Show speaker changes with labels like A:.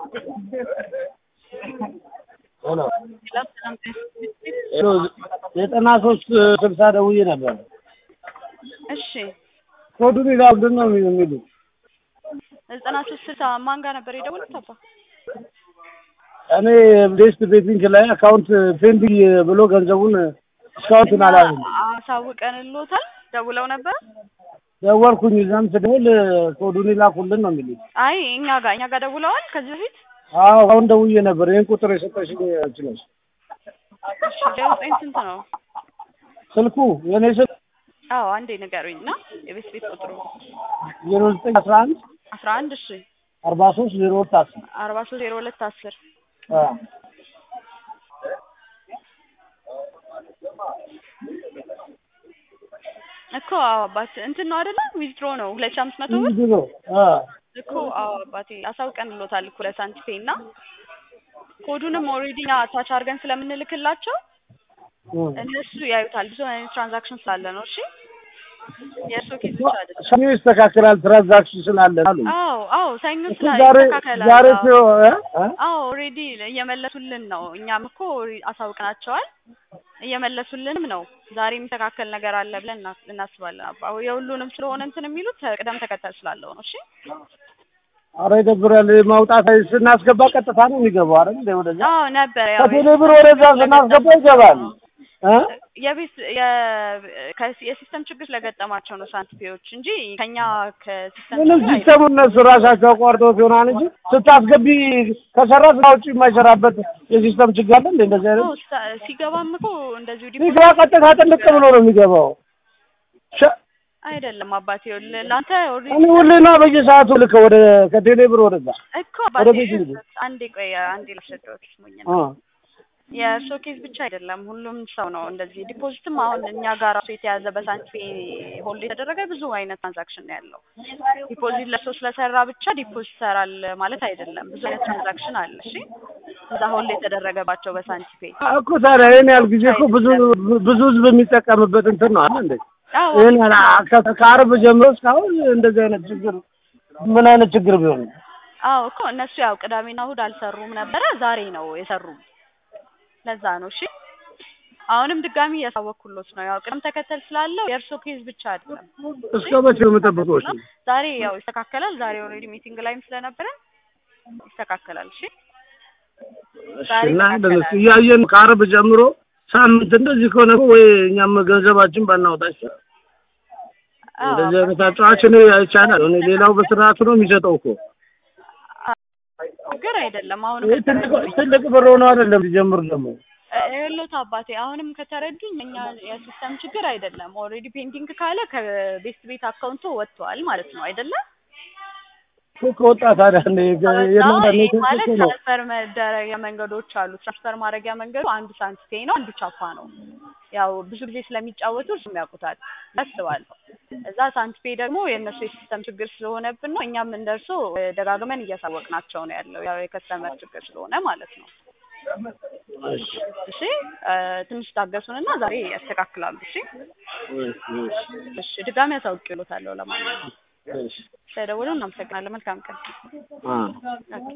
A: ሄሎ ሄሎ ዘጠና ሶስት ስልሳ ደውዬ ነበር።
B: እሺ
A: ኮዱን ይላል ምንድን ነው የሚሉት?
B: ዘጠና ሶስት ስልሳ ማን ጋር ነበር የደወሉት? አባ
A: እኔ ቤስት ቤቲንግ ላይ አካውንት ፔንዲንግ ብሎ ገንዘቡን እስካሁን አላለም።
B: አሳውቀንልዎታል። ደውለው ነበር።
A: ደወልኩኝ እዛም ስደውል ኮዱን ይላኩልን ነው የሚሉት።
B: አይ እኛ ጋር እኛ ጋር ደውለዋል ከዚህ በፊት
A: አዎ አሁን ደውዬ ነበር። ይህን ቁጥር የሰጠሽኝ አንቺ ነሽ።
B: እሺ ዜሮ ዘጠኝ ስንት ነው?
A: ስልኩ የኔ ስልክ
B: አዎ አንዴ ንገሩኝ እና የቤት ቤት ቁጥሩ
A: ዜሮ ዘጠኝ አስራ አንድ
B: አስራ አንድ እሺ
A: አርባ ሶስት ዜሮ ሁለት አስር
B: አርባ ሶስት ዜሮ ሁለት አስር
A: አዎ
B: እኮ አዎ አባት እንትን ነው አይደለ? ዊዝድሮ ነው ሁለት ሺህ አምስት መቶ ብር
A: ድሮ
B: እኮ አዎ አባቴ አሳውቀንልዎታል እኮ ለሳንቲፔ እና ኮዱንም ኦልሬዲ አታች አድርገን ስለምንልክላቸው እነሱ ያዩታል። ብዙ አይነት ትራንዛክሽን ስላለ ነው። እሺ የእርሶ ኬዝ ብቻ አይደለም።
A: ሰኞ ይስተካከላል ትራንዛክሽን ስላለ አሉ።
B: አዎ አዎ ሰኞ
A: እሱ
B: ስላ
A: ዛሬ
B: ይስተካከላል።
A: ዛሬ
B: አዎ።
A: ሲሆን እ? እ?
B: አዎ ኦልሬዲ እየመለሱልን ነው። እኛም እኮ ኦልሬዲ አሳውቀናቸዋል እየመለሱልንም ነው። ዛሬ የሚስተካከል ነገር አለ ብለን እና- እናስባለን። አባ የሁሉንም ስለሆነ እንትን የሚሉት ቅደም ተከተል ስላለው ነው። እሺ
A: ኧረ ይደብራል። ማውጣት ስናስገባ ቀጥታ ነው የሚገባው አይደል? እንደ ወደዛ
B: አዎ ነበረ ያው
A: ከቴሌ ብር ወደዛ ስናስገባ ይገባል እ?
B: የቤት የ- ከ- የሲስተም ችግር ስለገጠማቸው ነው ሳንቲፒዎች እንጂ ከኛ ከሲስተም
A: ምንም
B: ችግር አይደለም።
A: ሲስተሙ እነሱ ራሳቸው አቋርጠውት ይሆናል እንጂ ስታስገቢ ከሰራ ስራ ውጭ የማይሰራበት የሲስተም ችግር አለ እንደ እንደዚህ አይነት
B: አዎ፣ ሳ- ሲገባም እኮ እንደዚሁ
A: ሲገባ ቀጥታ ጥልቅ ብሎ ነው የሚገባው። ሸ-
B: አይደለም አባቴ ይኸውልህ፣ ለአንተ ኦልሬዲ
A: እኔ ሁሌና በየሰዓቱ ልከ ወደ ከቴሌ ብር ወደዛ
B: እኮ
A: ወደ
B: አባቴ
A: ቤት ይሄዱ።
B: አንዴ ቆይ አንዴ ላስረዳዎት ስሙኝ
A: እ።
B: የእርሶ ኬዝ ብቻ አይደለም፣ ሁሉም ሰው ነው እንደዚህ። ዲፖዚትም አሁን እኛ ጋር ራሱ የተያዘ በሳንቲፔ ሆልድ የተደረገ ብዙ አይነት ትራንዛክሽን ነው ያለው። ዲፖዚት ለእርሶ ስለሰራ ብቻ ዲፖዚት ይሰራል ማለት አይደለም። ብዙ አይነት ትራንዛክሽን አለ። እሺ እዛ ሆልድ የተደረገባቸው በሳንቲፔ
A: እኮ ታዲያ ይሄን ያህል ጊዜ እኮ ብዙ ብዙ ህዝብ የሚጠቀምበት እንትን ነው አለ እንዴ?
B: አዎ
A: ይሄን ያህል አ- ከ- ከአርብ ጀምሮ እስካሁን እንደዚህ አይነት ችግር ምን አይነት ችግር ቢሆን ነው?
B: አዎ እኮ እነሱ ያው ቅዳሜና እሑድ አልሰሩም ነበረ፣ ዛሬ ነው የሰሩ። ለዛ ነው እሺ። አሁንም ድጋሚ እያሳወቅኩሎት ነው። ያው ቅደም ተከተል ስላለው የእርሶ ኬዝ ብቻ አይደለም።
A: እስከ መቼ ነው የምጠብቀው? እሺ
B: ዛሬ ያው ይስተካከላል። ዛሬ ኦልሬዲ ሚቲንግ ላይም ስለነበረ ይስተካከላል። እሺ
A: እሺ
B: ዛሬ
A: እና
B: ይስተካከላል።
A: እንደዚህ እያየን ከአርብ ጀምሮ ሳምንት እንደዚህ ከሆነ እኮ ወይ እኛም ገንዘባችን ባናወጣቸው
B: አዎ
A: እንደዚህ አይነት አጫዋች እኔ አይቻላል። እኔ ሌላው በስርዓቱ ነው የሚሰጠው እኮ
B: ችግር አይደለም። አሁንም
A: ይሄ ትልቅ ትልቅ ብር ሆኖ አይደለም ሲጀምር ደግሞ
B: ይኸውልዎት አባቴ አሁንም ከተረዱኝ እኛ የሲስተም ችግር አይደለም። ኦልሬዲ ፔንቲንግ ካለ ከቤስት ቤት አካውንቶ ወጥቷል ማለት ነው አይደለም?
A: እኮ ከወጣ ታዲያ እንደ የእናንተ
B: ይሄ
A: ኔትወርክ
B: ማለት
A: እኮ ነው
B: ትራንስፈር መደረጊያ መንገዶች አሉ። ትራንስፈር ማድረጊያ መንገዱ አንዱ ሳንቲፔ ነው፣ አንዱ ቻፓ ነው። ያው ብዙ ጊዜ ስለሚጫወቱ እርሱም ያውቁታል አስባለሁ። እዛ ሳንቲፔ ደግሞ የእነሱ የሲስተም ችግር ስለሆነብን ነው። እኛም እንደርሶ ደጋግመን እያሳወቅናቸው ነው ያለው ያው የከስተመር ችግር ስለሆነ ማለት ነው።
A: እሺ
B: እሺ እ ትንሽ ታገሱንና ዛሬ ያስተካክላሉ። እሺ እሺ ድጋሚ ያሳውቅሎታለሁ። ለማንኛውም
A: እሺ
B: ስለደወሉ እናመሰግናለን። መልካም ቀን።
A: አ
B: ኦኬ።